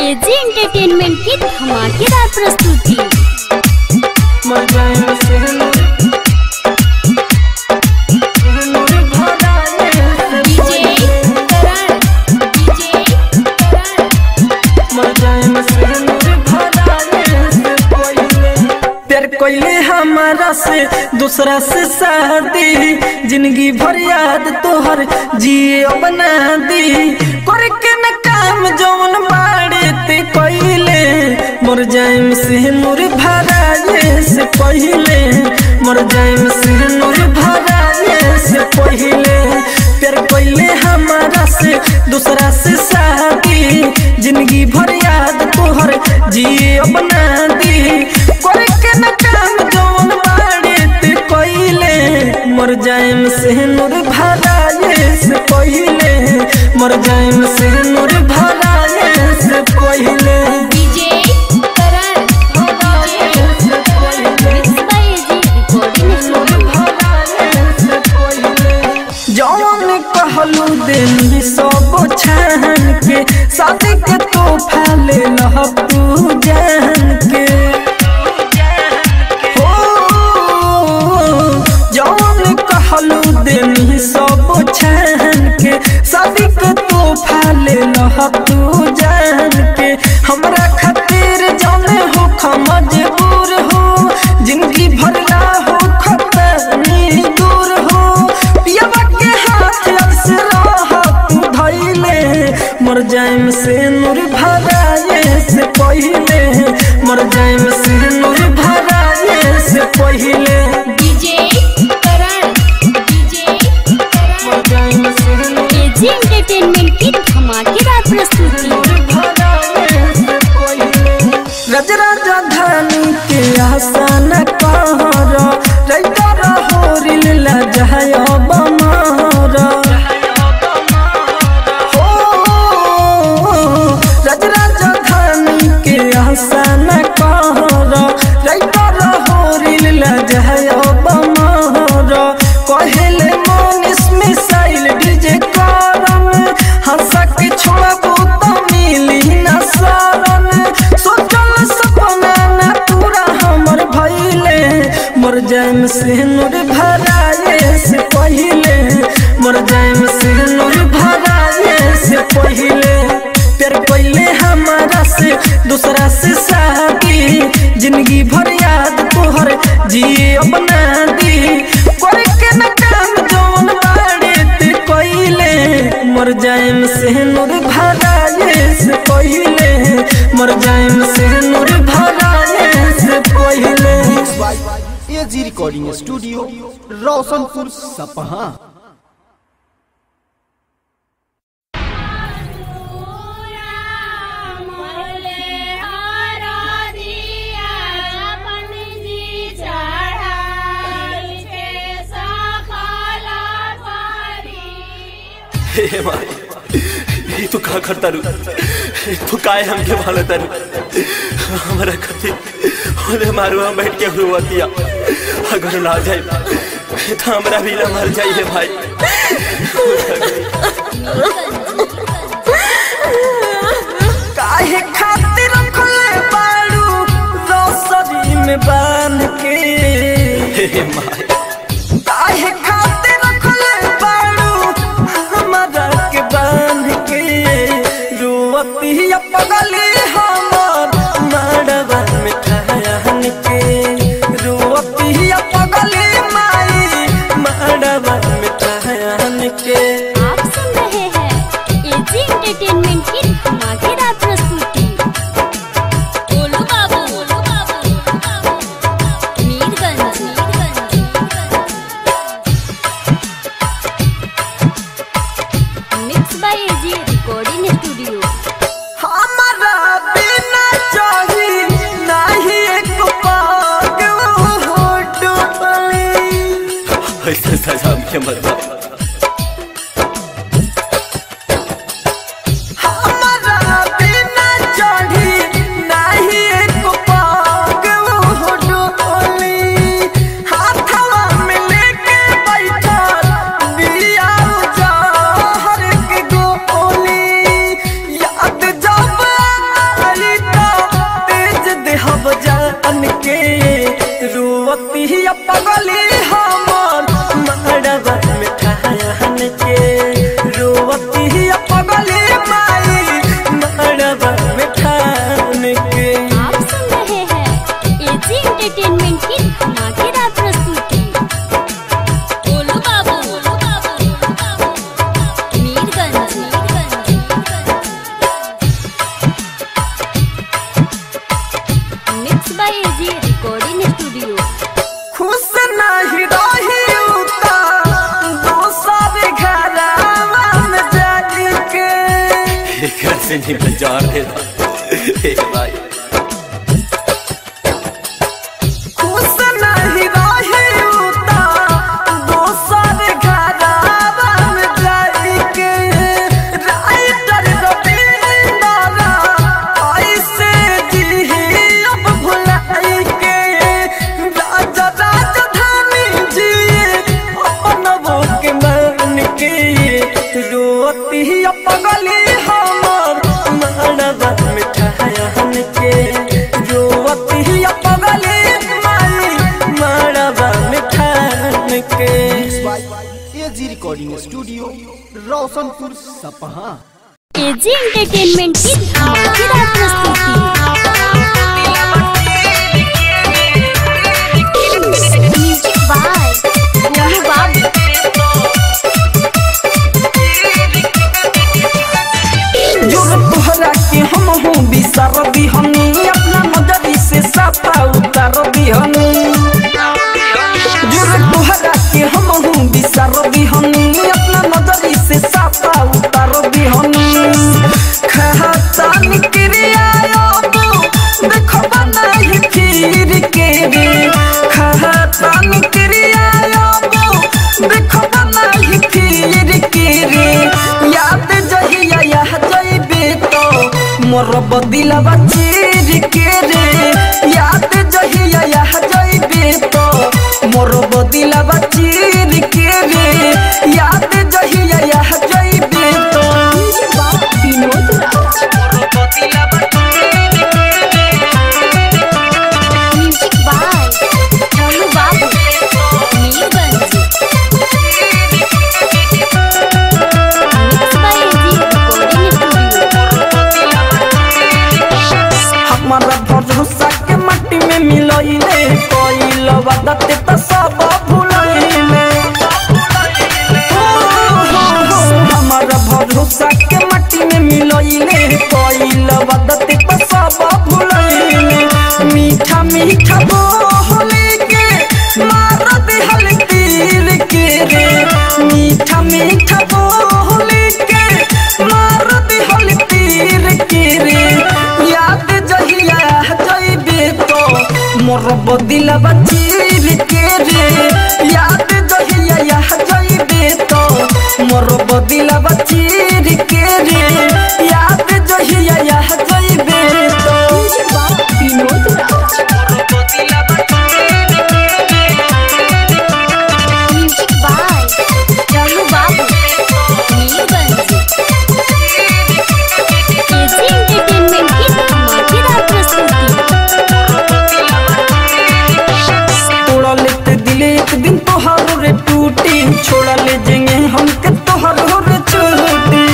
AG entertainment की धमाकेदार प्रस्तुति मजाए से नूर नूर भराए से डीजे करण डीजे करण मजाए से नूर भराए से पहिले प्यार कोइले हमारा से दूसरा से शादी जिंदगी भर याद तोहर जिए बना दी करके न काम जौन बाड़े ते कोइले मर जाइम से नूर भराए से पहिले मर जाइम से नूर भराए से पहिले प्यार कोइले हमारा से दूसरा से शादी जिंदगी भर याद तोहर जिए बना दी करके न काम जौन बाड़े ते कोइले मर जाइम से नूर भराए से पहिले मर जाइम से नूर भराए से पहिले डीजे करण से पहिले mix by AG recording studio जौन कहलू दिन सब छान के शादी के तोहफा ले लह तू जान के हो जौन कहलू दिन सब छान के शादी के तोहफा ले लह तू जान के हमरा खातिर जौने हो मजबूर हो जिंदगी भरला हो खतरनी दूर हो पियवा के हाथ से रह तू धइले मर जाइम से नूर भराए से पहिले मर जाइम से नूर भराए से पहिले डीजे करण डीजे करण मर जाइम से नूर एजी एंटरटेनमेंट की धमाकेदार प्रस्तुति रज राजधानी के आसान कहर रैतर होरिल लजहय बमर हो रज राजधानी के आसान कहर रैतर होरिल लजहय बमर कहेले मनीष मिसाइल डीजे करम हंसा के छोड़बू तो मिली न शरण सोचल सपना न पूरा हमर भइले मर जाइम से नूर भराए से पहिले मर जाइम से नूर भराए से पहिले प्यार कोइले हमारा से दूसरा से शादी जिंदगी भर याद तोहर जिए अपना दी करके न काम जौन बाड़े ते कोइले मर जाइम से नूर भराए से पहिले मर जाइम से नूर भराए से पहिले एजी रिकॉर्डिंग स्टूडियो रोशनपुर सपहा हे माई ये तू का करता रू तू काय हमके भालो तारू हमारा कथी ओले मारू हम बैठ के हुआतिया अगर ना जाए तो हमरा भी ना मर जाइए भाई काहे खातिर रखले बाड़ू रोसरी में बांध के हे माई काहे खातिर रखले बाड़ू हमारा के बांध के रुवती पगली हमर मड़वा में ठहन के रुवती पगली माई मड़वा में ठहन के आप सुन रहे हैं एजी एंटरटेनमेंट की धमाकेदार प्रस्तुति बोलो बाबू बोलो बाबू Mirganj mix by AG recording studio हमारा बिना चाही नहीं एक पाग हो डुबली ऐसे सजा हमके मत दो। हमारा बिना चाही नहीं एक पाग हो डुबली हाथवा में लेके बैठल बिया जहर के गोली याद जब जिंदगी में जार दे हे भाई खुश नहीं रही उता दोसर घरवा में जाके राइटर रविंद्र ऐसे जी अब भुलाई के राजा राजधानी जी अपन वो के मन के रोती पगली हमर मड़वा मिठायन के रोती पगली माई मड़वा मिठायन के एजी रिकॉर्डिंग स्टूडियो रोशनपुर सपहा एजी एंटरटेनमेंट की धमाकेदार प्रस्तुति म्यूजिक बाय गोलू बाबू जोर तोहरा के हम हूँ बिसर दिहनी अपना नजरी से साफा उतर दिहनी जोर तोहरा के हम हूँ बिसर दिहनी अपना नजरी से साफा उतर दिहनी खाता निक्रिया देखो बनाई फिर के रे खाता निक्रिया देखो बनाई फिर के रे याद जहिया यह जइबे तो मोर बदिलवा चीर के रे याद जहिया यह जइबे तो मोर बदिलवा चीर के रे याद जहिया यह जइबे तो विनोद राज मोर बदिलवा चीर के रे music by Golu Babu Mirganj mix by AG recording studio हमारा भरोसा के मट्टी में मिलइले कोइल वदत त सब भुलइले हमारा भरोसा के मट्टी में मिलइले कोइल वदत त सब भुलइले मीठा मीठा बोले के मार दिहल तीर के रे मीठा मीठा बोले के मार दिहल तीर के रे याद जहिया जइबे तो मोर बदिलवा चीर के रे याद जहिया यह जइबे तो मोर बदिलवा चीर के रे याद जहिया यह जइबे तो विनोद राज मोर बदिलवा चीर के रे music by Golu Babu Mirganj AG entertainment की धमाकेदार प्रस्तुति तोड़ा लेते दिले एक दिन तोहार रे टूटी छोड़ा ले जेंगे हम के तोहार रे छूटी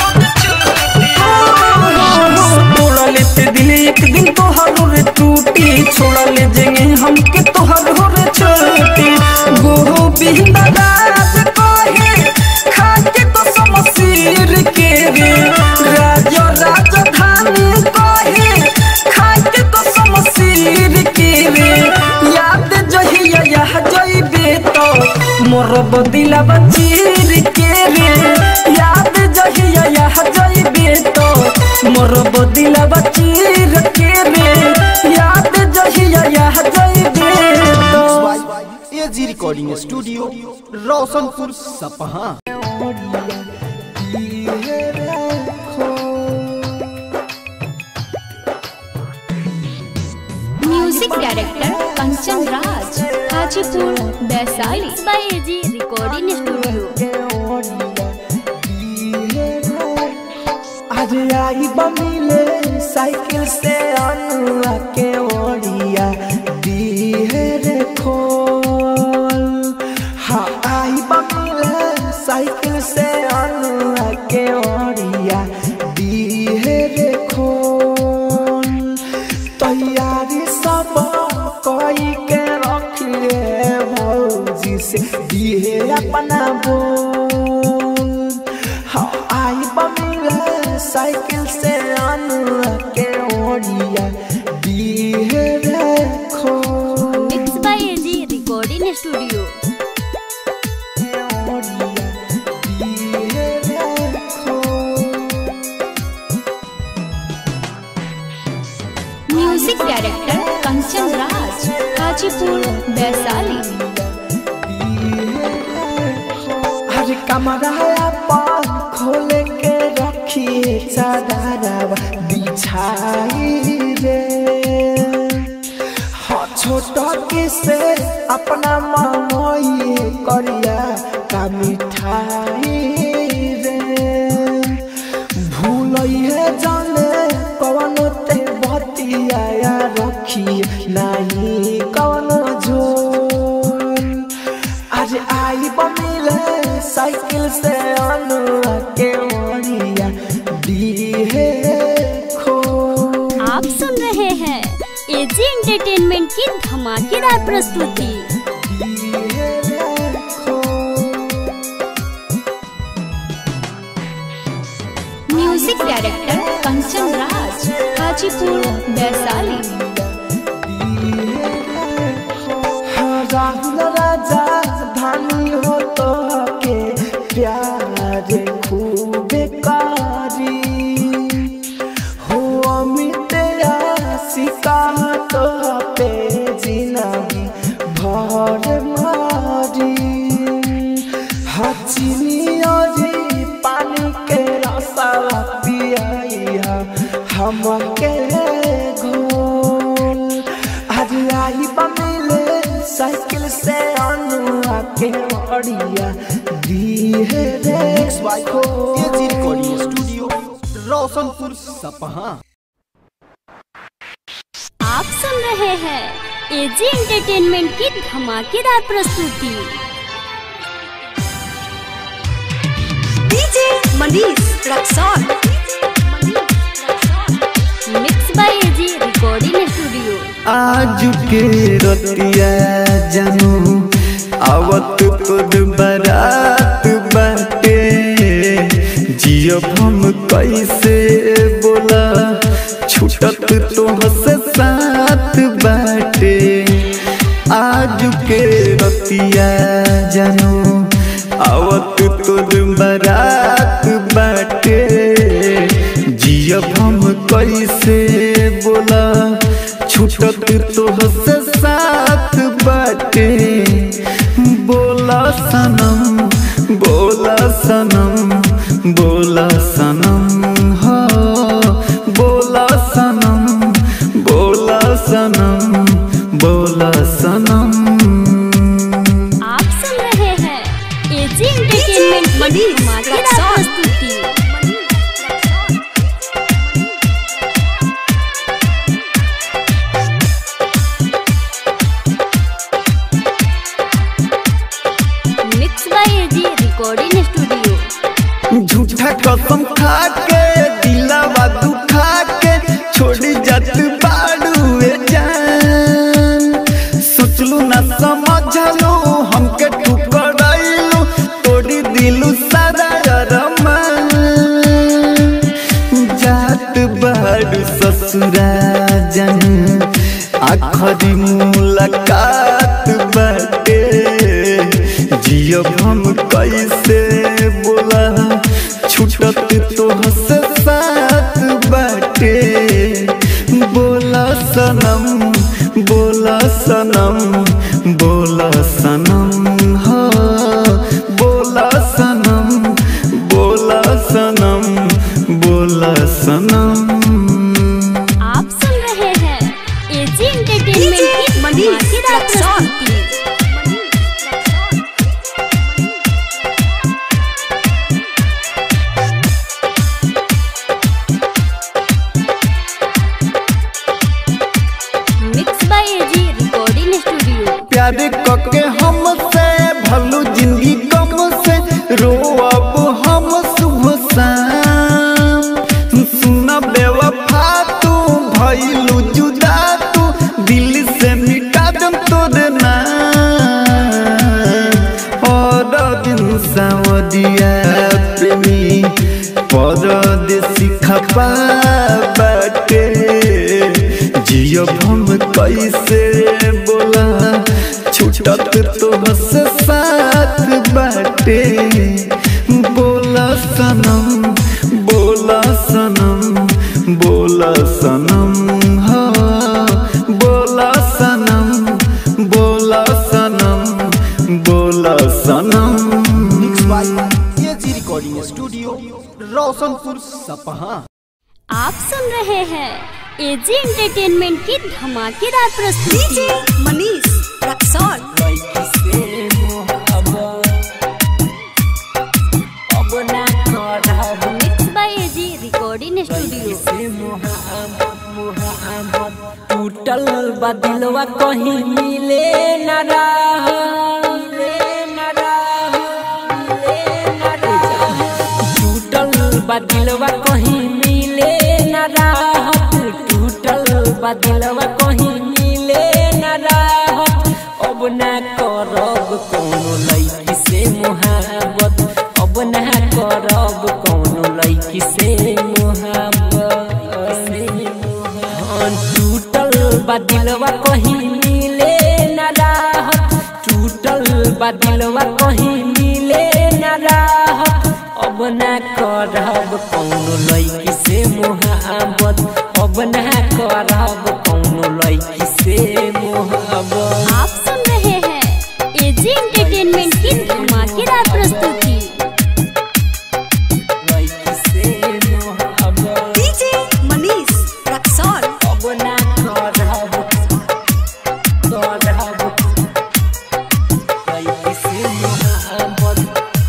तोड़ा लेते दिले एक दिन तोहार रे टूटी छोड़ा ले जेंगे हम के तोहार रे छूटी गोहो बिंदा राज कोहे खाके तो समसीर के रे राज राजधानी कोहे खाके तो समसीर के रे याद जहिया यह जइबे तो मोर बदिलवा चीर के रे याद जहिया यह जइबे तो मोर बदिलवा चीर के रे याद जहिया यह जइबे तो AG recording studio Roshanpur Sapaha music director Kanchan Raj Hajipur Vaishali by AG recording studio आज आई बमिले साइकिल से अनुआ के ओढ़िया दिहे रे खोल हाँ आई बमिले साइकिल से अनुआ के ओढ़िया दिहे रे खोल तैयारी सब कोई के रखिए भौजी से दिहे अपना बोल हाँ आई बमिला साइकिल से अनुआ के ओढ़िया दिहे रखो mix by AG recording studio ओढ़िया दिहे रखो म्यूजिक डायरेक्टर कंचन राज गाजीपुर वैशाली हर कमरा पान खोल के रखिए चादर बिछाई रे हाँ छोटा किसे अपना मामोई करिया का मिठाई रे भूल है जाने कौन ते बतिया रखी नहीं कौन झोल आज आई बमिले साइकिल से अनुआ के ओरिया दिहे खो आप सुन रहे हैं एजी एंटरटेनमेंट की धमाकेदार प्रस्तुति दिहे खो म्यूजिक डायरेक्टर कंचन राज गाजीपुर वैशाली राहुल राजा धानी हो तो के प्यार खूब कारी हो अमित आशिका तो पे जिंदगी भर मारी हचिनी और पानी के रसा पिया हमके घोल आज आई बमिले साइकिल से अनुआ के बढ़िया दिहे रे mix by AG recording studio Roshanpur Sapaha आप सुन रहे हैं एजी एंटरटेनमेंट की धमाकेदार प्रस्तुति DJ Manish Raxaul mix by AG recording studio आज के रतिया जानू आवत तोर बारात बाटे जियब हम कैसे बोला छूटत तोहसे साथ बाटे आज के रतिया जानू आवत तोर बारात बाटे जियब हम कैसे बोला छूटत तोहसे साथ बाटे बोला सनम बोला सनम बोला सनम हो बोला सनम बोला सनम बोला सनम आप सुन रहे हैं एजी एंटरटेनमेंट की मनीष धमाकेदार रक्सौल। प्रस्तुति mix by AG recording studio झूठा कसम खा के दिलावा दुखा के छोड़ी जात बाड़ुए जान सोचलू ना समझलू हमके ठुकराइलू तोड़ी दिलू सारा अरमान जात बाड़ू ससुरा जन आखरी मुलाकात बाटे जियब हम कैसे बोला छूटत तोहसे साथ बाटे बोला सनम बोला सनम बोला सनम हो बोला सनम बोला सनम बोला सनम आप सुन रहे हैं एजी एंटरटेनमेंट की मनीष धमाकेदार रक्सौल। प्रस्तुति mix by AG recording studio प्यार कके हमसे भलू जिंदगी कम से रोअब हम सुबह शाम सुन बेवफा तू भइलू जुदा तू दिल से मिटा दम तोर नाम और दिन सावरिया प्रेमी परदेसी खपा बाटे जियब हम कैसे बोला छूटत तोहसे साथ बाटे बोला सनम बोला सनम बोला सनम हाँ सपहा आप सुन रहे हैं एजी एंटरटेनमेंट की धमाकेदार प्रस्तुति DJ Manish Raxaul mix by AG recording studio टूटल बदिलवा कहीं मिले न रहा मिले न रहा, मिले न रहा। टूटल बदिलवा कहीं मिले न राहत टूटल बदिलवा कहीं मिले न राहत अब ना करब कोनो लड़की से मुहाबत अब ना करब कोनो लड़की से मुहाबत हाँ, टूटल बदिलवा कहीं मिले न राहत टूटल बदिलवा कहीं मिले न राहत अब ना करब कौनो लड़की से मुहाबत अब ना करब कौनो लड़की से मुहाबत आप सुन रहे हैं एजी एंटरटेनमेंट की धमाकेदार प्रस्तुति लड़की से मुहाबत डीजे मनीष रक्सौल अब ना करब करब लड़की से मुहाबत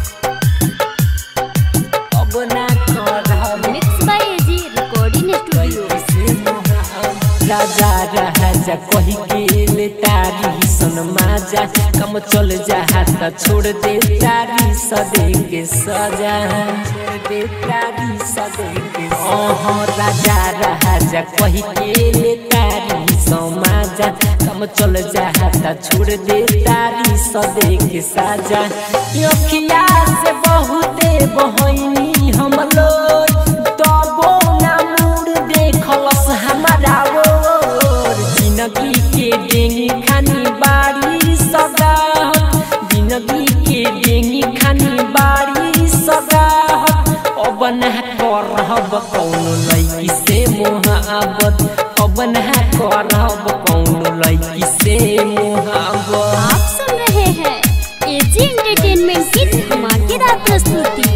अब ना करब mix by AG recording studio राजा राजा कही के ले तारी सन माजा कम चल जा त छोड़ दे तारी सदे के सजा छोड़ दे तारी सदे के ओह राजा राजा कही के ले तारी सन माजा कम चल जा त छोड़ दे तारी सदे के साजा अखिया से बहुते बहनी हम लोग तबो ना मुड़ देखलस हमारा ओर जिंदगी के डेंगी खानी बाड़ी सगा जिंदगी के डेंगी खानी बाड़ी सगा अब ना करब कौनो लड़की से मोहब्बत अब ना करब कौनो लड़की से मोहब्बत आप सुन रहे हैं एजी एंटरटेनमेंट की धमाकेदार प्रस्तुति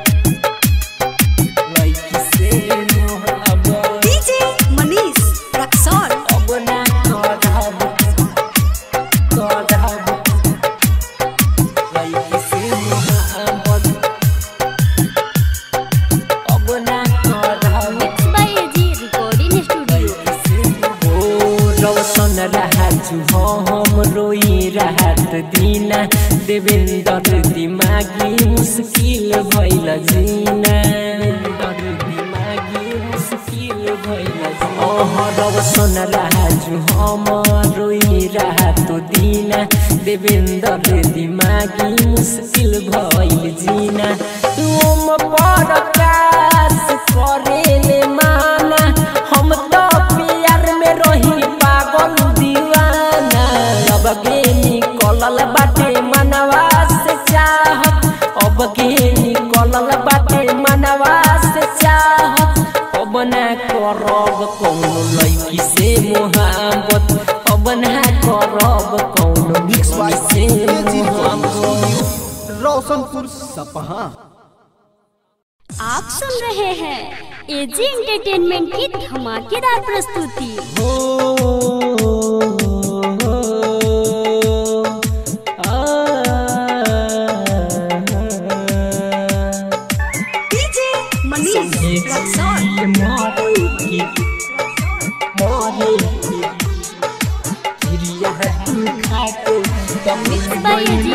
लड़की से मोहब्बत डीजे मनीष रक्सौल अब ना करब करब लड़की से मोहब्बत अब ना करब mix by AG recording studio ओ रौशन राजू हम रोई राहत दीना देवेंद्र दिमागी मुश्किल भइल जीना देवेंद्र दिमागी मुश्किल भइल ओह रौशन राजू हम रोई राहत दीना देवेंद्र दिमागी मुश्किल भइल जीना तुम परकाश करेले माना हम तो प्यार में रही पागल दीवाना अब के निकलल बाटे मनवा से चाहत अब के निकलल बाटे मनवा से चाहत अब ना करब कौनो लड़की से मोहब्बत अब ना करब कौनो मिक्स बाय से एजी मोहब्बत रोशनपुर सपहा आप सुन रहे हैं एजी एंटरटेनमेंट की धमाकेदार प्रस्तुति हो DJ Manish Raxaul by AG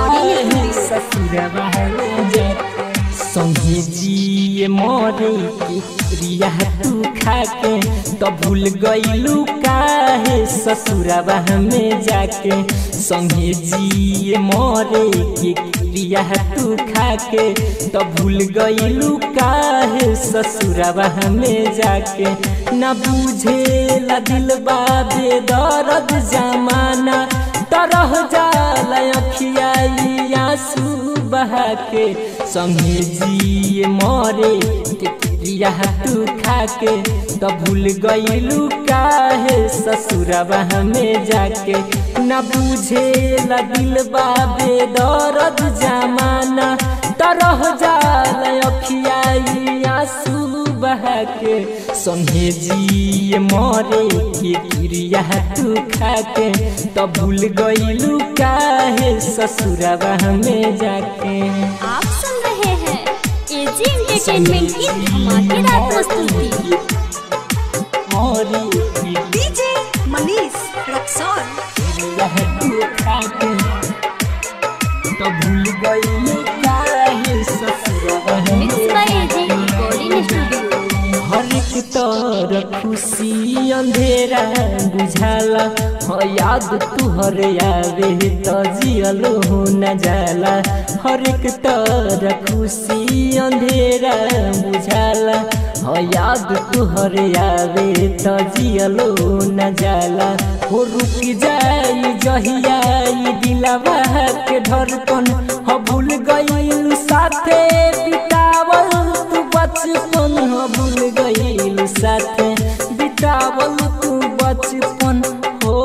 संगे जिए मरे के क्रिया तू खाके तो भूल गईलू काहे ससुरबा में जाके संगे जिए मरे के क्रिया तू खाके तो भूल गईलू काहे ससुरबा में जाके न बुझे ला दिल बाबे दर्द जमाना तरह जाला अखियाई आंसू बहा के संगे जिए मरे के क्रिया तू खाके तो भूल गईलू काहे ससुरबा में जाके न बुझे ला दिल बाबे दर्द जमाना तरह जाला अखियाई आंसू बहा के संगे जिए मरे के क्रिया तू खा के तो भूल गईलू काहे ससुरवा में जाके आप सुन रहे हैं एजी एंटरटेनमेंट की धमाकेदार प्रस्तुति मरे के डीजे मनीष रक्सौल क्रिया तू खा के तो भूल गईलू काहे ससुरवा मिक्स में बाय एजी रिकॉर्डिंग स्टूडियो हर एक तर खुशी अंधेरा बुझाला हो याद तुहर आवे तो जियलो हो न जाला हर एक तर खुशी अंधेरा बुझाला हो याद तुहर आवे तो जियलो न जाला हो रुक जाई जहिया ई दिलवा के धड़कन हो भूल गईल साथे बितावल तू बचपन हो भूल गईल साथे बितावल तू बचपन हो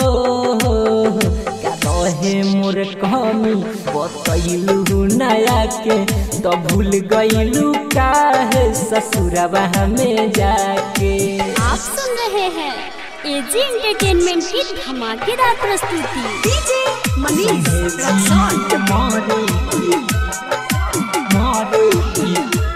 का रहे मोर कमी बतैलू नया के तो भूल गईलू काहे ससुरवा में जाके आप सुन रहे हैं एजी एंटरटेनमेंट की धमाकेदार प्रस्तुति डीजे मनीष रक्सौल मारे की मारे की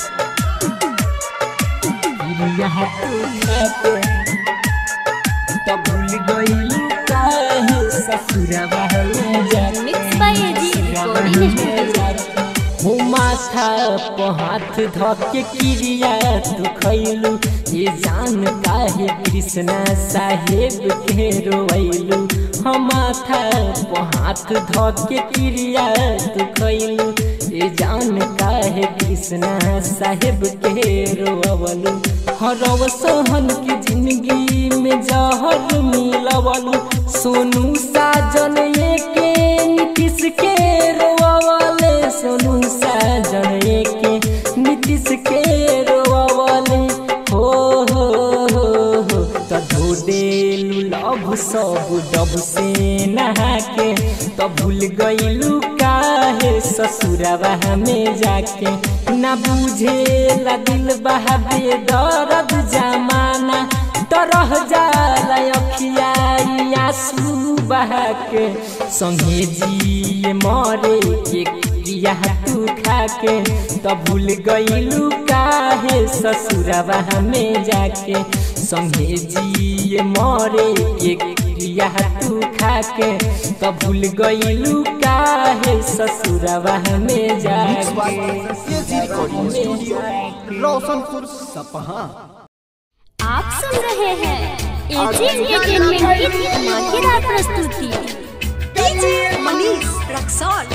फिर यहाँ तू खाते तब भूल गई काहे ससुरवा में जाके mix by AG recording studio हो माथा पर हाथ धके क्रिया तू खैलू ये जान काहे कृष्णा साहेब के रोवैलू हम माथा पर हाथ धके क्रिया तू खैलू ये जान काहे कृष्णा साहेब के रोवलू हरव सोहन की जिंदगी में जहर मिलवलू सोनू साजन के नीतीश के रोवले सोनू साजन के नीतीश के रोवले हो हो हो हो तो धो देलू लभ सब डब से नहा के तो भूल गईलू काहे ससुरवा में जाके ना बुझे ला दिल बहाबे दर्द जमाना तरह जाला अखिया आंसू बहा के संगे जिए मरे के क्रिया तू खा के तो भूल गईलू काहे ससुरवा में जाके संगे जिए मरे के क्रिया तू खा के तो भूल गईलू काहे ससुरवा में जाके AG recording studio Roshanpur Sapaha आप सुन रहे हैं एजी एंटरटेनमेंट की धमाकेदार प्रस्तुति DJ Manish Raxaul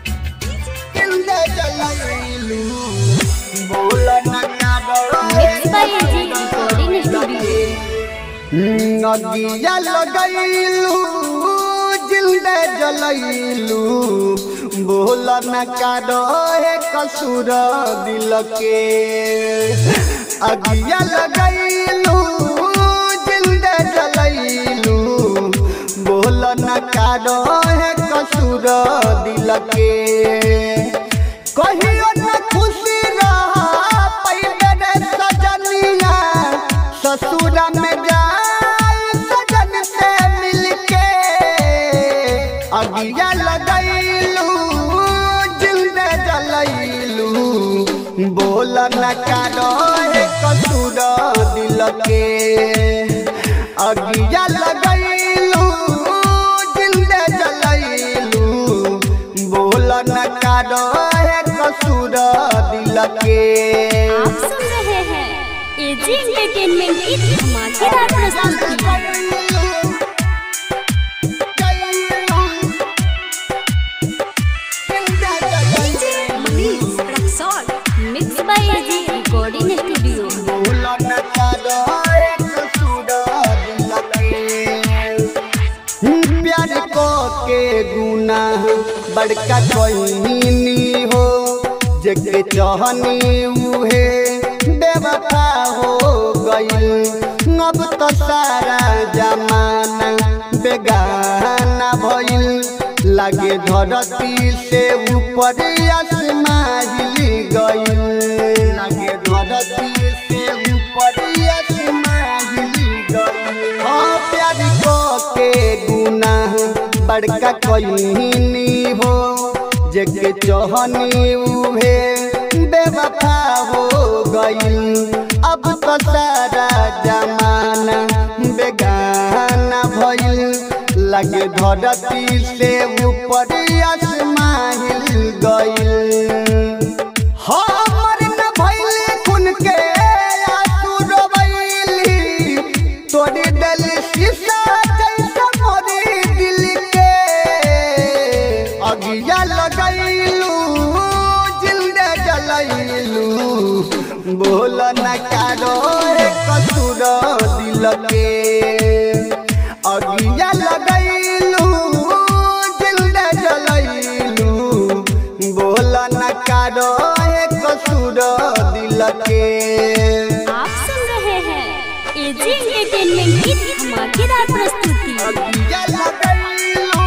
mix by AG recording studio नदिया लगैलू जिंदे जलैलू बोल न कारो हे कसूर दिल के अगिया लगैलू जिंदे जलैलू बोल न कारो हे कसूर दिल के कहियो न खुशी रहा पहिले रे सजनिया ससुर में जाए सजन से मिलके अगिया लगैलू जिंदे जलैलू बोल न कारो हे कसूर दिल के अगिया लगैलू जिंदे जलैलू बोल न कारो हे कसूर दिल के आप सुन रहे हैं एजी एंटरटेनमेंट की धमाकेदार प्रस्तुति DJ Manish Raxaul mix by AG recording studio प्यार को के गुना बड़का कोई हो जगे चहनी उहे बेवफा हो गई अब तो सारा जमाना बेगाना भइल लागे धरती से ऊपर आसमां हिल गई लागे धरती से बड़का कहनी हो जेके चहनी उहे बेवफा हो गईल अब तो सारा जमाना बेगाना भइल लगे धरती से ऊपर आसमान हिल गईल हमर न भइले खुन के आंसू रोवैली तोरी दिल शीशा जैसा मोरी दिल के अगिया लगैलू जिंदे जलैलू बोल न कारो कसूर दिल के अगिया लगैलू जिंदे जलैलू बोल न कारो कसूर दिल के आप सुन रहे हैं एजी एंटरटेनमेंट की धमाकेदार प्रस्तुति अगिया लगैलू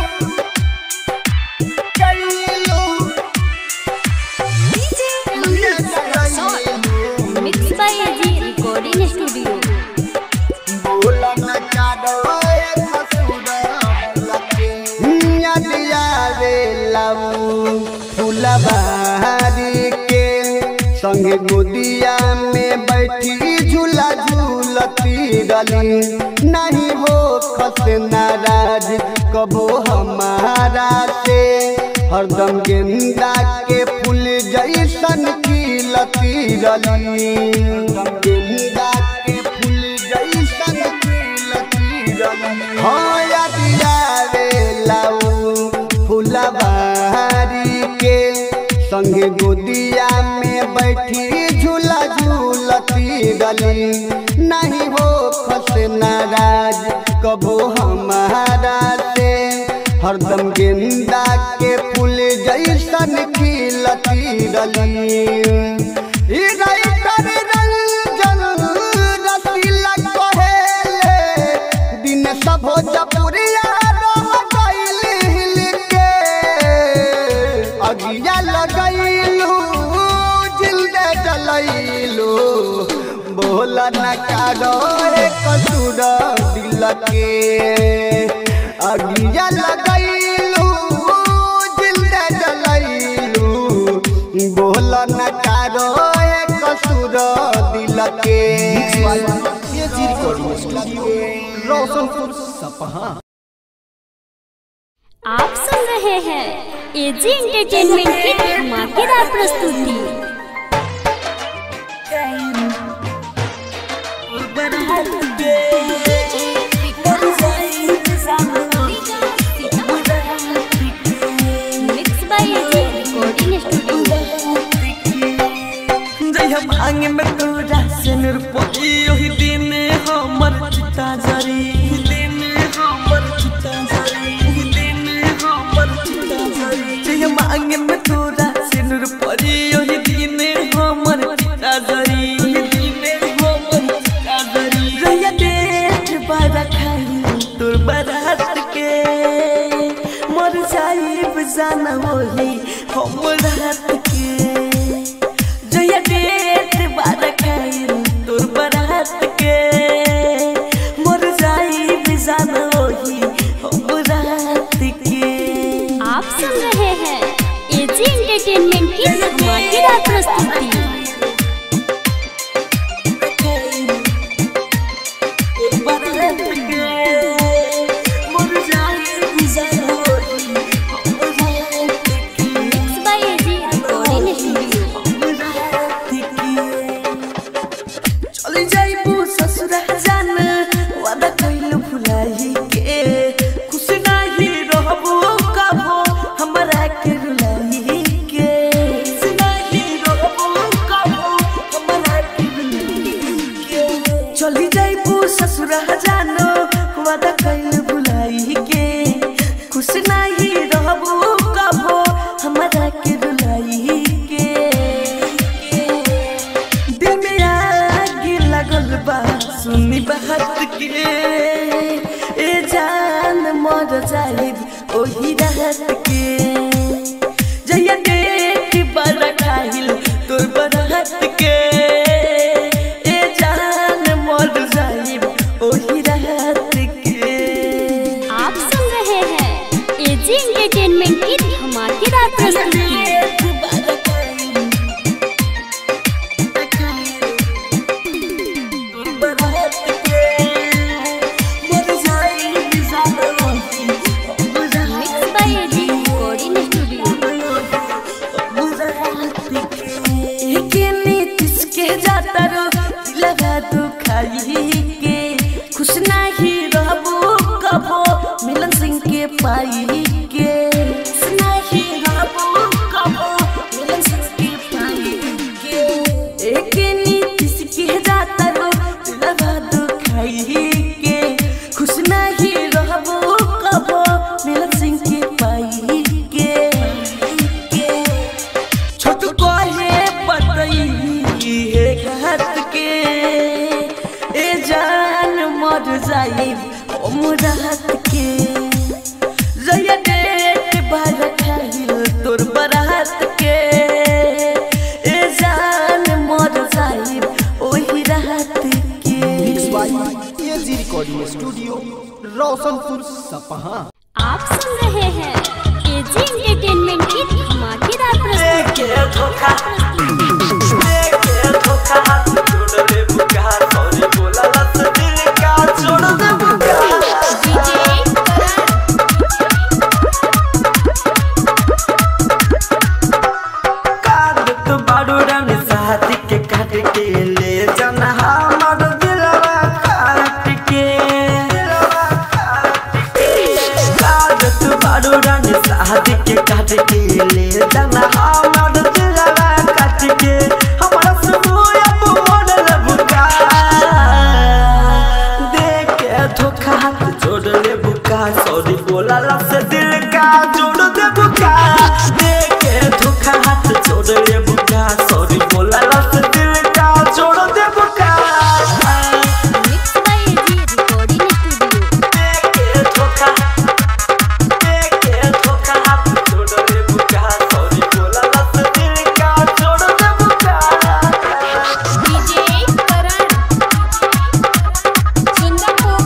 कैलू DJ Manish Raxaul mix by AG recording studio फुलबारी के संगे गोदिया में बैठी झूला झूलती रली नहीं हो खस नाराज कबो हमारा से हरदम गेंदा के फूल जैसन खिलती रली गेंदा के फूल जैसन खिलती रली हाँ याद आवे लाऊ फुलबारी के संगे गोदिया में बैठी झूला झूलती गली नहीं हो खस नाराज कबो हमारा से हरदम गेंदा के फूल जैसन खिलती रली ई राइटर रंजन रसीला कहेले दिन सब हो जपुरिया रह गइल हिल के अगिया लगैलू जिंदे जलैलू बोल न कारो कसूर दिल के अगिया लगैलू जिंदे जलैलू बोल न कारो कसूर दिल के AG recording studio Roshanpur Sapaha आप सुन रहे हैं एजी एंटरटेनमेंट की धमाकेदार प्रस्तुति mix by AG recording studio जय भांग में तोरा से निरपोई ओही दिन हमर चिता जरी दिन हमर चिता जरी दिन हमर चिता जरी जय भांग में तोरा से निरपोई ओही दिन हमर चिता जरी दिन हमर चिता जरी रैया देख बारा खाई तोर बारात के मर जाइब जाना होली हमर हाथ के जया डेट बार खाइल तोर बरात के मर जाई बिजान होई हम रात के आप सुन रहे हैं एजी एंटरटेनमेंट की धमाकेदार प्रस्तुति तोर बरात के मर जाई बिजान होई हम रात के mix by AG recording studio चली जाइबू ससुरा जान वादा कइलू भुलाई के खुश नाही रहबू कबो हमरा के रुलाई के खुश नाही रहबू कबो हमरा के रुलाई के चली जाइबू ससुरा जान वादा कइलू भुलाई के खुश नाही रहबू कबो हमरा के रुलाई के दिल में आग लगल बा सुनी बात के ए जान मर जाइब ओही रात के जया देख बड़ा खाइल तोर बरात के ए जान मर जाइब ओही रात के आप सुन रहे हैं एजी एंटरटेनमेंट की धमाकेदार प्रस्तुति mix by AG recording studio खुश नहीं रहबो कबो मिलन सिंह के पाई के खुश नहीं रहबो कबो मिलन सिंह के पाई के एक नीतिश के जाता रो लगा दुखाई के खुश नहीं रहबो कबो मिलन सिंह के पाई के छोट कहे पतई हे घात के ए जान मर जाई ओ रात के जया डेट बार खाइल तोर बरात के ए जान मर जाई ओही रात के mix by AG recording studio Roshanpur Sapaha आप सुन रहे हैं एजी एंटरटेनमेंट की धमाकेदार प्रस्तुति के धोखा के धोखा छोड़ दे बुका सॉरी बोला लत दिल का छोड़ दे बुका डीजे कागत बाडूरा में शादी के काट के ले जाना हमर दिलवा काट के कागत बाडूरा में शादी के काट के ले जाना हमर दिलवा काट के हमरा सुबह अब मोड़ल बुका देख के धोखा हाथ जोड़ ले बुका सॉरी बोला से दिल का जोड़ दे बुका देख के धोखा हाथ जोड़ ले बुका सॉरी बोला से दिल का जोड़ दे बुका mix by AG recording studio देख के धोखा देख के धोखा हाथ जोड़ ले बुका सॉरी बोला से दिल का जोड़ दे बुका डीजे करण सुंदरपुर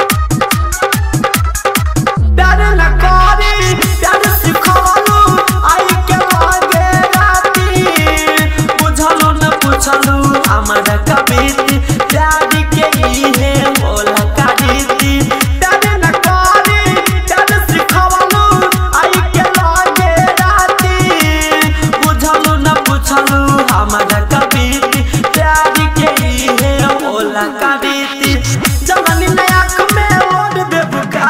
प्यार न करी प्यार सिखवलू आई के लागे राती बुझलू न पुछलू हमरा कबीती प्यार के इहे होला कारीती प्यार न करी प्यार सिखवलू आई के लागे राती बुझलू न पुछलू हमरा कबीती प्यार के इहे होला कारीती जवानी न आँख में ओढ़ दे बुका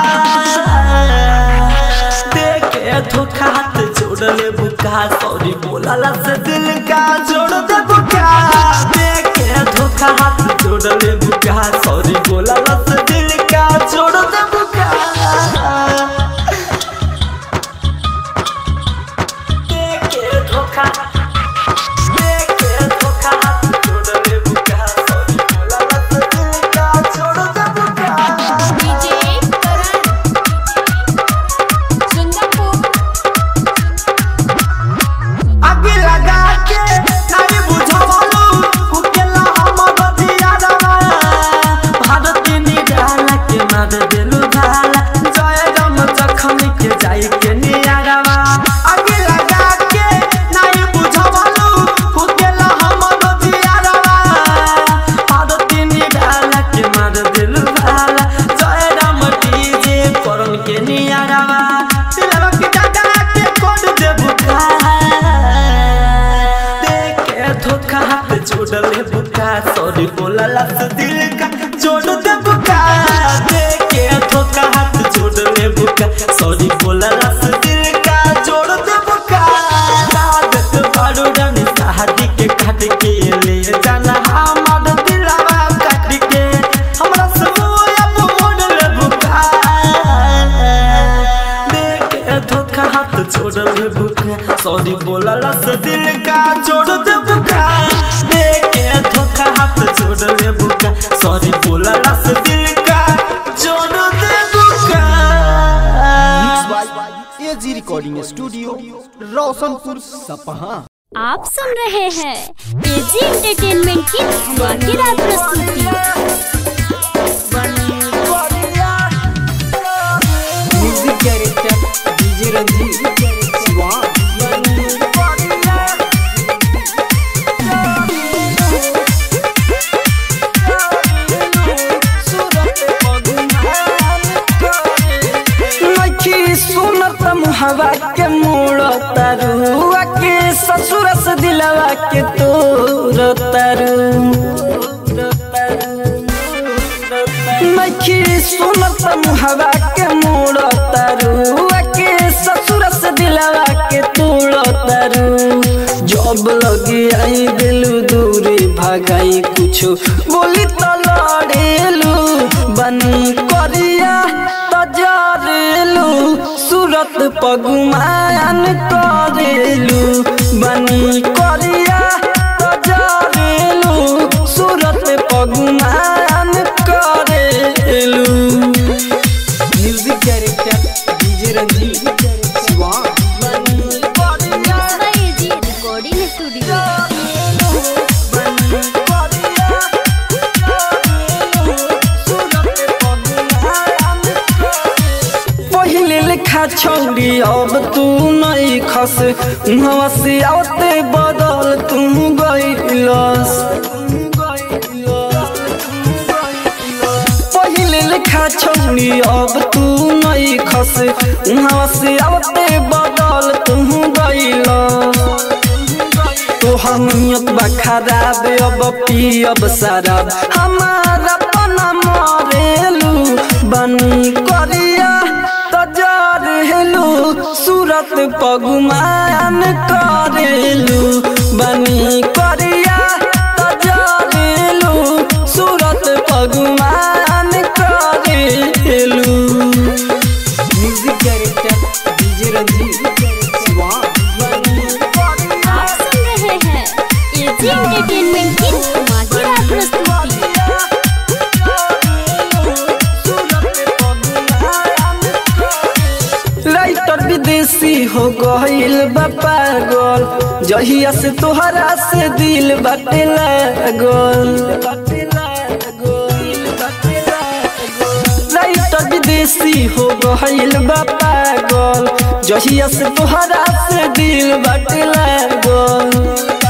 देखे धोखा हाथ जोड़ ले बुका सॉरी बोला से दिल का जोड़ दे बुका देखे धोखा हाथ जोड़ ले बुका सॉरी बोला से दिल का जोड़ दे बुका देखे धोखा देखे धोखा हाथ जोड़ ले बुका सॉरी बोला से दिल का जोड़ दे बुका डीजे करण सुंदरपुर आगे लगा के नहीं बुझवलू उकेला हमर दियारवा भारत निडाला के मार देलु भाला जय राम जखम के जाई के नियारवा आगे लगा के नहीं बुझवलू उकेला हमर दियारवा भारत निडाला के मार देलु भाला जय राम डीजे करन के नियारवा दिलवा के दादा के कोड दे बुका देखे धोखा हाथ जोड़ ले बुका सॉरी बोला लफ्ज दिल का जोड़ दे बुका देखे धोखा हाथ जोड़ ले बुका सॉरी बोला लफ्ज दिल का जोड़ दे बुका सादत बारू रन शादी के काट के ले जाना हमर दिलवा काट के हमरा समूह अब मोड़ ले बुका देखे धोखा हाथ जोड़ ले बुका सॉरी बोला लस दिल का जोड़ दे बुका देखे धोखा हाथ जोड़ ले बुका सॉरी बोला लस दिल का जोड़ दे बुका mix by AG recording studio Roshanpur Sapaha आप सुन रहे हैं एजी एंटरटेनमेंट की धमाकेदार प्रस्तुति म्यूजिक डायरेक्टर डीजे सखी सुनत मुहवा के मोड़ तारू के ससुर से दिलवा के तोड़ तारू जब लगी आई दिलू दूरी भगाई कुछ बोली तो लड़ेलू बनी करिया तजरेलू सूरत पगुमान करेलू बनी करिया तजरेलू सूरत पगुमान करेलू music director DJ Ranjeet Siwan जी रिकॉर्डिंग स्टूडियो पहिले लिखा छौरी अब तू नहीं खस उहवा से आते बदल तू गइलस पहिले लिखा छौरी अब तू नहीं खस उहवा से आते बदल तू गइलस तोहर नियत बा खराब अब पियब शराब हमारा पना मरेलू बनी करिया तजरेलू सूरत पगुमान करेलू बनी करिया तजरेलू सूरत पगुमान करेलू music director DJ Ranjeet Siwan आप सुन रहे हैं एजी एंटरटेनमेंट की धमाकेदार प्रस्तुति राइटर विदेशी हो गईल बा पागल जहिया से तोहरा से दिल बाटे लागल राइटर विदेशी हो गईल बा पागल जहिया से तोहरा से दिल बाटे लागल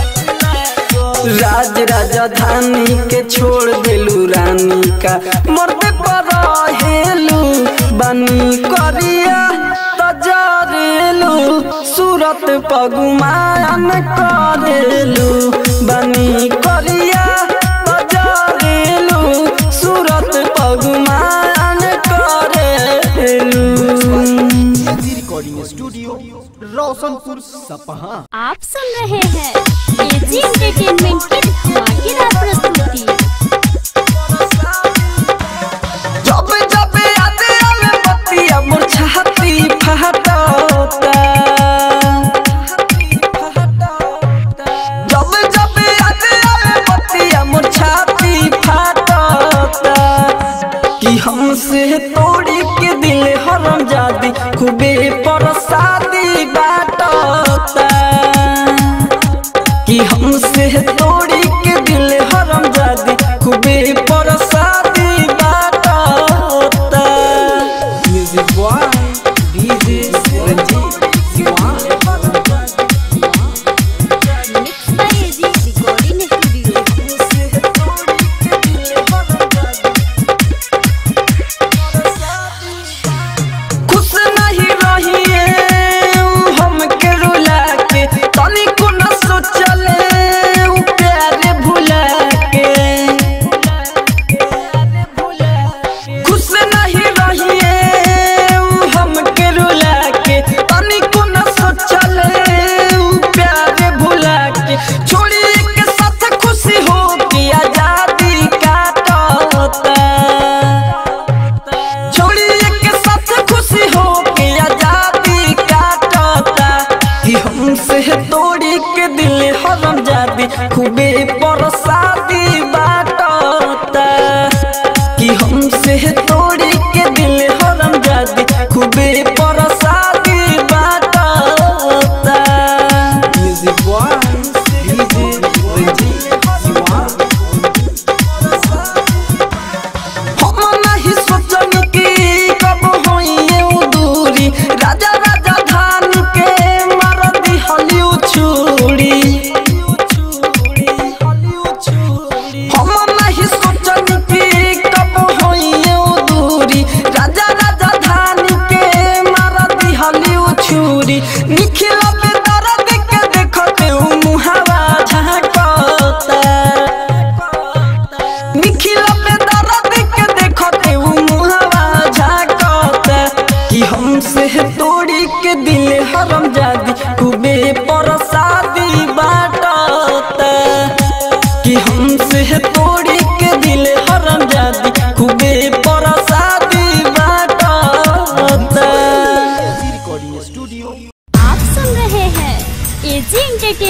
राज राजधानी के छोड़ देलू रानी का मरते पर हेलू बनी करिया तजरेलू सूरत पगुमान करेलू बनी करिया तजरेलू सूरत पगुमान करेलू रिकॉर्डिंग स्टूडियो रोशनपुर सपहा आप सुन रहे हैं एजी एंटरटेनमेंट की धमाकेदार प्रस्तुति जब जब याद आवे बतिया मोर छाती फहटता जब जब याद आवे बतिया मोर छाती फहटता कि हमसे तोड़ी के दिल हरम जादी खूबे परसादी बाटता कि हमसे तोड़ी के दिल हरम जादी खूबे परसादी बाटता music boy DJ Ranjeet Siwan mix by AG recording studio खुश नहीं रहिए उ हमके रुला के तनिको न सोचले उ प्यारे भुला के खुश नहीं रहिए उ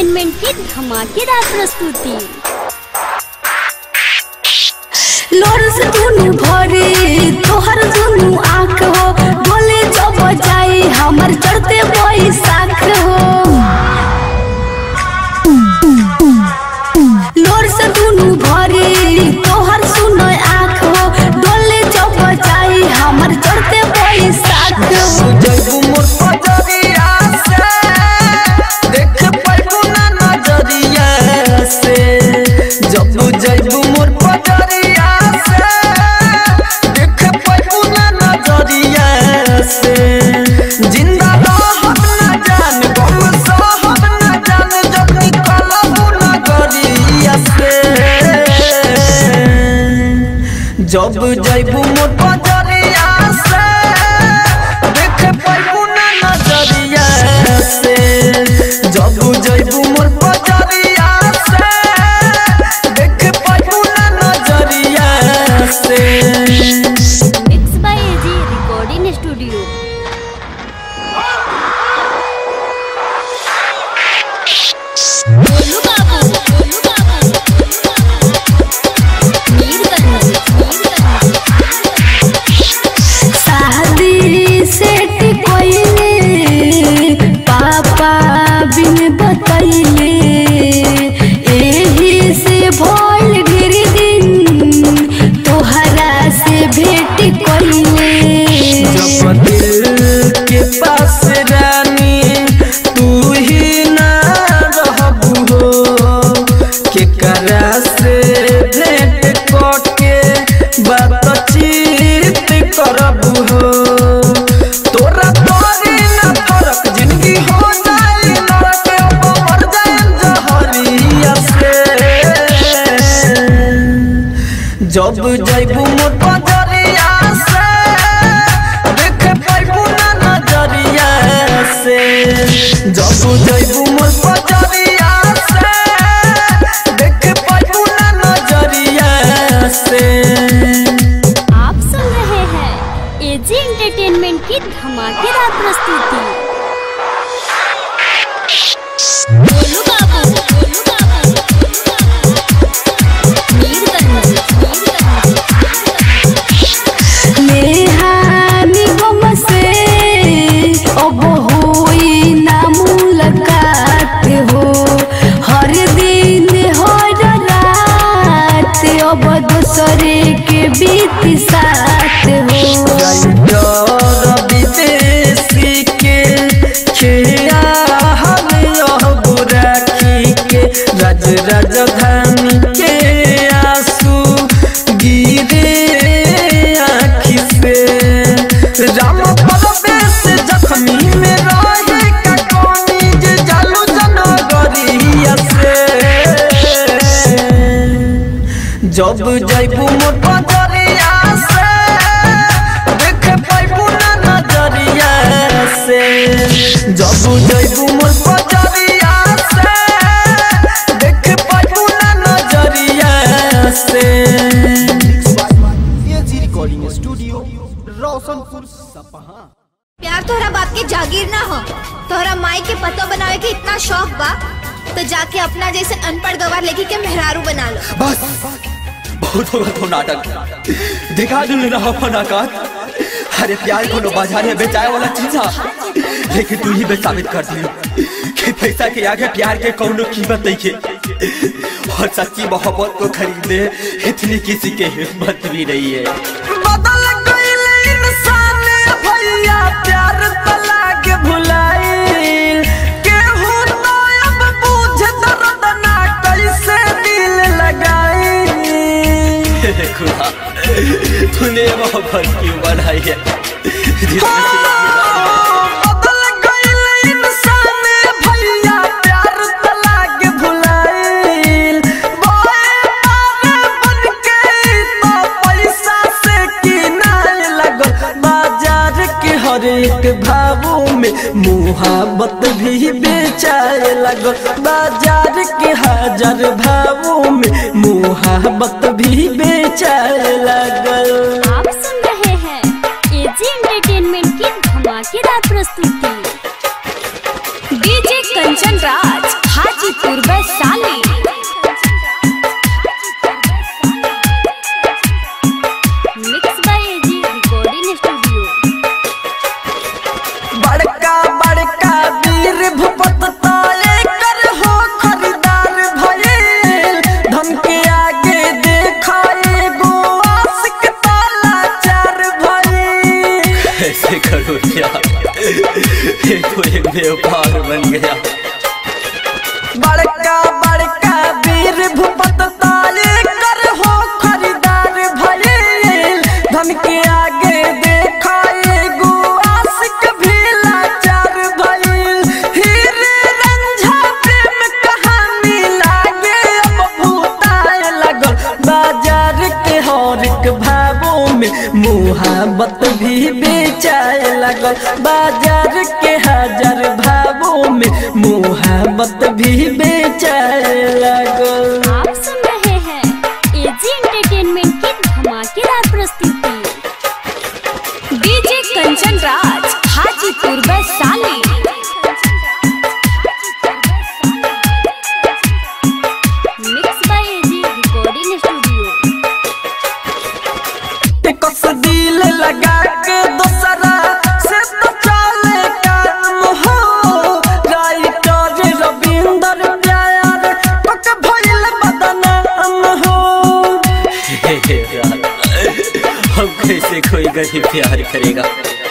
एंटरटेनमेंट की धमाकेदार प्रस्तुति लोर से दुनु भरे तोहर दुनु आँख हो बोले जब जाई हमर चढ़ते बैसाख हो लोर से दुनु भरे तोहर सुनो आँख हो डोले जब जाई हमर चढ़ते बैसाख हो जैबू मोर पजरिया से देख पाइबू ना नजरिया से जब जैबू मोर पजरिया से देख पाइबू ना नजरिया से जिंदा रहब ना जान गम सहब ना जान जब निकलबू नगरिया से जब जैबू मोर पजरिया से देख पाइबू ना नजरिया से जब जैबू मोर पजरिया से देख पाइबू ना नजरिया से mix by AG recording studio Golu Babu Golu Babu Mirganj Mirganj शादी सेट कोइले पापा बिन बतैले एही से भोल गिर दिन तोहरा से भेट कोइले जब दिल के पास रानी तू ही ना रहबू हो केकरा से भेंट करके बातचीत करबू हो तोरा तोरी ना फरक जिंदगी हो जाए नरक अब मर जाए जहरिया से जब जैबू मोर पजरिया से देख पाइबू ना नजरिया से जब जैबू मोर पजरिया से देख पाइबू ना नजरिया से आप सुन रहे हैं एजी एंटरटेनमेंट की धमाकेदार प्रस्तुति गोलू बाबू गोलू बाबू मीरगंज मीरगंज नेहानी गम से अब होई ना मुलाकात हो हर दिन हर रात अब दूसरे के बीत साथ हो डर विदेशी के खिया हम यह बुराखी के राज राजधानी के आंसू गिरे आँखी से राम परवेश जख्मी में रहे का कोनी जे जालू जनगरिया से जब जैबू मोर पजरिया से देख पाइबू ना नजरिया से जब जैबू मोर पजरिया से देख पाइबू ना नजरिया से एजी रिकॉर्डिंग स्टूडियो रोशनपुर सपहा प्यार तोहरा बाप के जागीर ना हो तोहरा माई के पतो बनावे के इतना शौक बा तो जाके अपना जैसे अनपढ़ गवार लेके के मेहरारू बना लो बस बहुत होगा तो नाटक दिखा दू ना अपन औकात अरे प्यार को बाजार में बेचाए वाला चीज है लेकिन तू ही बे साबित कर दी कि पैसा के आगे प्यार के कौनो कीमत नहीं है और सच्ची मोहब्बत को खरीदने इतनी किसी के हिम्मत भी नहीं है बदल गइल इंसान भैया प्यार तला के भुलाइल केहू तो अब बुझ दर्द ना कैसे दिल लगाई हे खुदा तूने मोहब्बत क्यों बनाई है जिसमें बदल गइल इंसान भैया प्यार तला के भुलाइल बोए मारे बन के तो पैसा से किनाए लगल बाजार के हर एक भावों में मुहाबत भी बेचाए लगल बाजार के हजार भावों में मुहाबत भी बेचाए लगल आप सुन रहे हैं एजी एंटरटेनमेंट की धमाकेदार प्रस्तुति DJ Kanchan Raj Hajipur Hajipur Vaishali mix by AG recording studio बड़का बड़का वीर भूपत ताले कर हो खरीदार भइल धन के आगे देखाए गो आशिक ताला चार भइल ऐसे करो क्या ये तो एक व्यापार बन गया बड़का बड़का वीर भूपत ताले कर हो खरीदार भइल धन के आगे देखाए गो आशिक भी लाचार भइल हीरे रंझा प्रेम कहानी लागे अब भूताए लगल बाजार के हर एक भावों में मुहाबत भी बेचाए लगल बाजार के हजार भावों में मुहाबत भी बेचाए लगल आप सुन रहे हैं एजी एंटरटेनमेंट की धमाकेदार प्रस्तुति DJ Kanchan Raj Hajipur Vaishali mix by AG recording studio कस दिल लगा के दोसरा से तो चले काम हो राइटर रविंदर प्यार पक भइल बदनाम हो हे हे यार हम कैसे कोई गरीब प्यार करेगा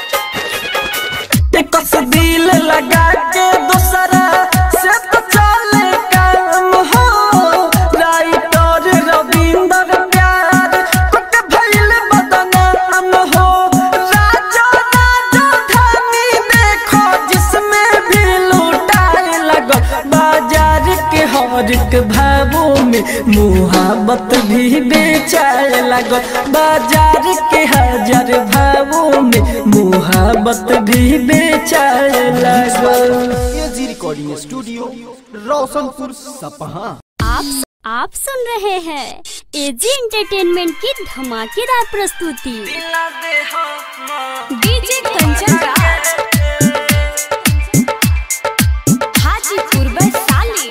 कस दिल लगा के दोसरा से तो चले काम हो राइटर रविंदर प्यार पक भइल बदनाम हो राजा राजा धानी देखो जिसमें भी लूटाए लगो बाजार के हर एक भावों में मुहाबत भी बेचाए लगो बाजार के हजार भावों में मुहाबत भी बेचाए लगो AG recording studio Roshanpur Sapaha आप आप सुन रहे हैं एजी एंटरटेनमेंट की धमाकेदार प्रस्तुति डीजे कंचन राज हाजीपुर वैशाली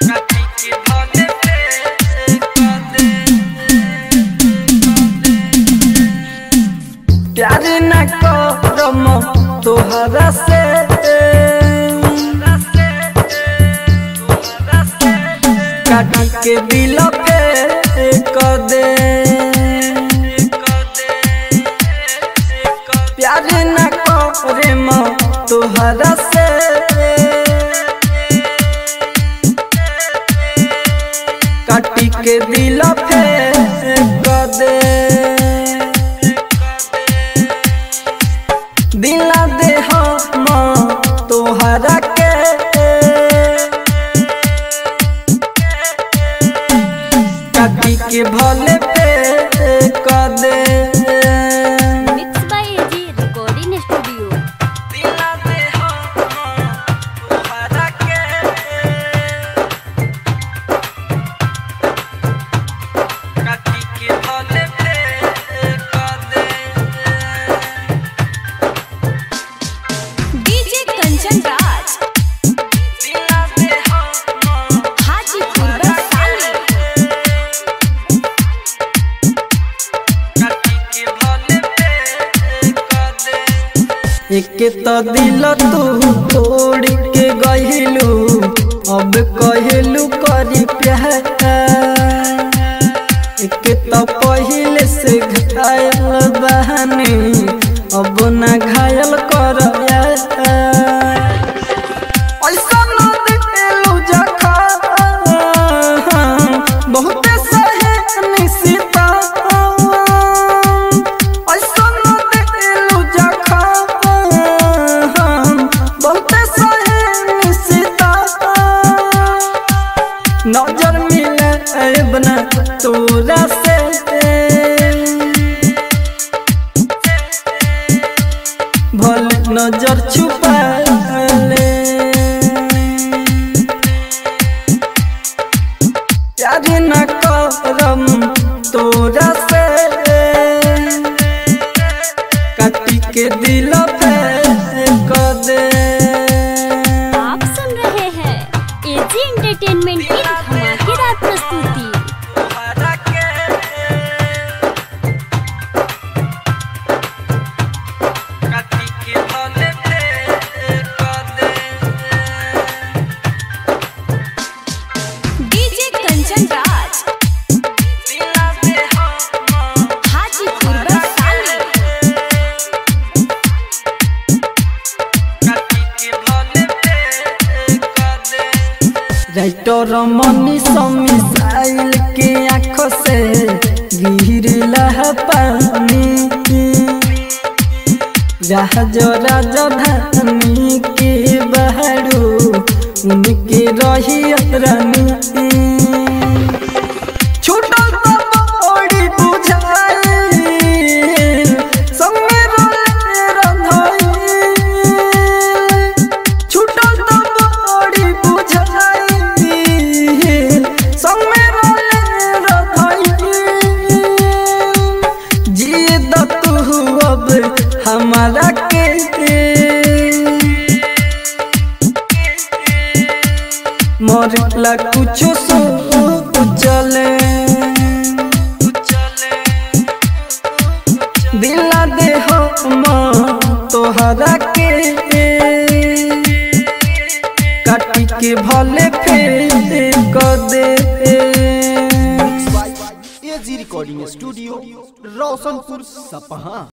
प्यार न करम तोहरा से काटी के दिल पे कर दे प्यार न करे म तोहरा से काटी के दिल पे कर दे दिला दे हम तोहरा के काटी के भले पे कर दे mix by AG recording studio दिला दे हम तोहरा के काटी के भले पे कर दे डीजे कंचन राज दिला दे हम हाजीपुर वैशाली एक तो दिल तू तोड़ के गहिलू अब कहलू करी प्यार एक तो पहले से घायल बहनी अब ना घायल कर ऐसा न दिलू जखा बहुते सहे निशिता ऐसा न दिलू जखा बहुते सहे निशिता नजर मिले बना तोरा से भल नजर छुपा ले प्यार न करम तोरा से काटी के दिल पे कर दे आप सुन रहे हैं AG entertainment writer Mani missile के आंखों से गिरला पानी जहाज राजधानी के बहरू उनके रही रानी छूटल तो बड़ी बुझाई संगे रोले रंधाई छूटल तो बड़ी बुझाई संगे रोले रंधाई जिए द तू अब हमारा के मरला कुछो सो चले दिला दे हम तोहरा के काटी के भले फेर कर दे एजी रिकॉर्डिंग स्टूडियो रोशनपुर सपहा